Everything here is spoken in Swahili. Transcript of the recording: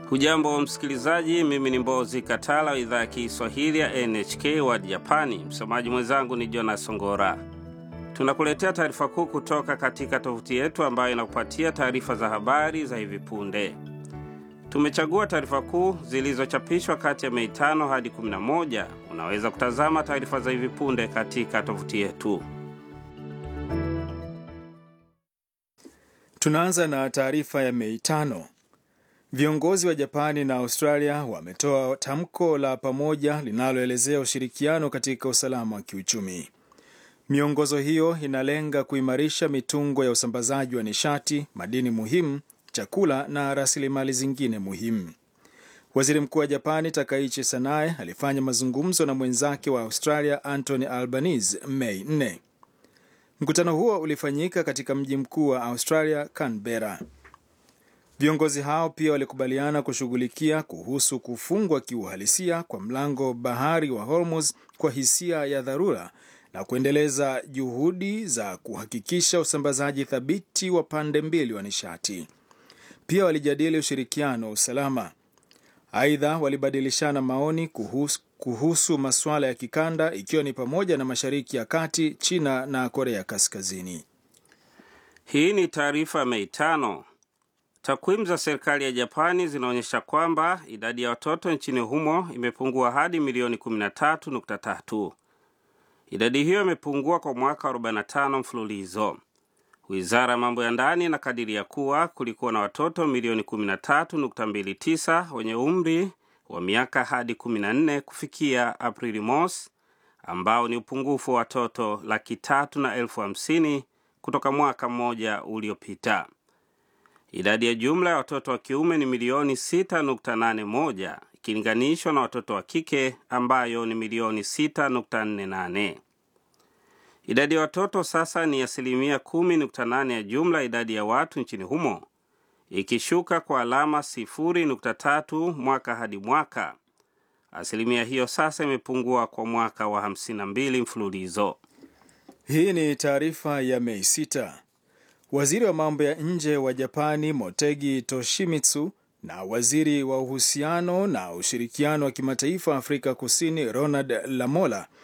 Hujambo msikilizaji, mimi ni Mbozi Katala wa idhaa ya Kiswahili ya NHK World Japani. Msomaji mwenzangu ni Jonas Songora. Tunakuletea taarifa kuu kutoka katika tovuti yetu ambayo inakupatia taarifa za habari za hivi punde. Tumechagua taarifa kuu zilizochapishwa kati ya Mei tano hadi 11. Unaweza kutazama taarifa za hivi punde katika tovuti yetu. Tunaanza na taarifa ya Mei tano. Viongozi wa Japani na Australia wametoa tamko la pamoja linaloelezea ushirikiano katika usalama wa kiuchumi. Miongozo hiyo inalenga kuimarisha mitungo ya usambazaji wa nishati, madini muhimu, chakula na rasilimali zingine muhimu. Waziri Mkuu wa Japani Takaichi Sanae alifanya mazungumzo na mwenzake wa Australia Anthony Albanese Mei 4. Mkutano huo ulifanyika katika mji mkuu wa Australia, Canberra. Viongozi hao pia walikubaliana kushughulikia kuhusu kufungwa kiuhalisia kwa mlango bahari wa Hormuz kwa hisia ya dharura na kuendeleza juhudi za kuhakikisha usambazaji thabiti wa pande mbili wa nishati. Pia walijadili ushirikiano wa usalama. Aidha, walibadilishana maoni kuhusu, kuhusu masuala ya kikanda ikiwa ni pamoja na Mashariki ya Kati, China na Korea Kaskazini. Hii ni taarifa Mei tano. Takwimu za serikali ya Japani zinaonyesha kwamba idadi ya watoto nchini humo imepungua hadi milioni 13.3. Idadi hiyo imepungua kwa mwaka 45 mfululizo. Wizara ya mambo ya ndani inakadiria kuwa kulikuwa na watoto milioni 13.29 wenye umri wa miaka hadi 14 kufikia Aprili mosi, ambao ni upungufu wa watoto laki tatu na elfu hamsini kutoka mwaka mmoja uliopita. Idadi ya jumla ya watoto wa kiume ni milioni 6.81 ikilinganishwa na watoto wa kike ambayo ni milioni 6.48. Idadi ya watoto sasa ni asilimia 10.8 ya jumla idadi ya watu nchini humo, ikishuka kwa alama 0.3 mwaka hadi mwaka. Asilimia hiyo sasa imepungua kwa mwaka wa 52 mfululizo. Hii ni taarifa ya Mei 6. Waziri wa mambo ya nje wa Japani Motegi Toshimitsu na waziri wa uhusiano na ushirikiano wa kimataifa Afrika Kusini Ronald Lamola